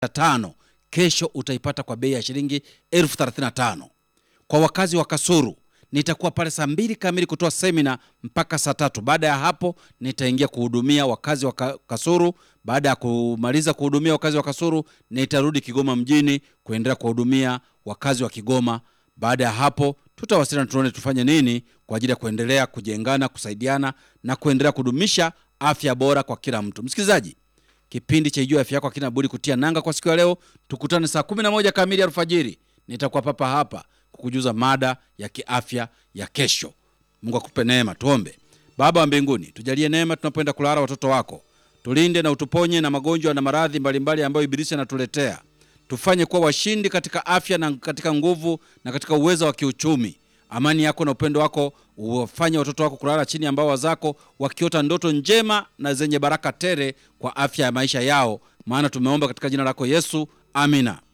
tano kesho utaipata kwa bei ya shilingi elfu thelathini na tano. Kwa wakazi wa Kasuru nitakuwa pale saa mbili kamili kutoa semina mpaka saa tatu. Baada ya hapo nitaingia kuhudumia wakazi wa Ka- Kasuru. Baada ya kumaliza kuhudumia wakazi wa Kasuru, nitarudi Kigoma mjini kuendelea kuwahudumia wakazi wa Kigoma. Baada ya hapo tutawasiliana, tuone tufanye nini kwa ajili ya kuendelea kujengana, kusaidiana na kuendelea kudumisha afya bora kwa kila mtu. Msikilizaji, kipindi cha Ijua Afya Yako hakina budi kutia nanga kwa siku ya leo. Tukutane saa 11 kamili alfajiri, nitakuwa papa hapa kukujuza mada ya kiafya ya kesho. Mungu akupe neema. Tuombe. Baba wa mbinguni, tujalie neema tunapoenda kulala watoto wako, tulinde na utuponye na magonjwa na maradhi mbalimbali ambayo ibilisi anatuletea. Tufanye kuwa washindi katika afya na katika nguvu na katika uwezo wa kiuchumi. Amani yako na upendo wako uwafanye watoto wako kulala chini ya mbawa zako, wakiota ndoto njema na zenye baraka tele kwa afya ya maisha yao, maana tumeomba katika jina lako Yesu, amina.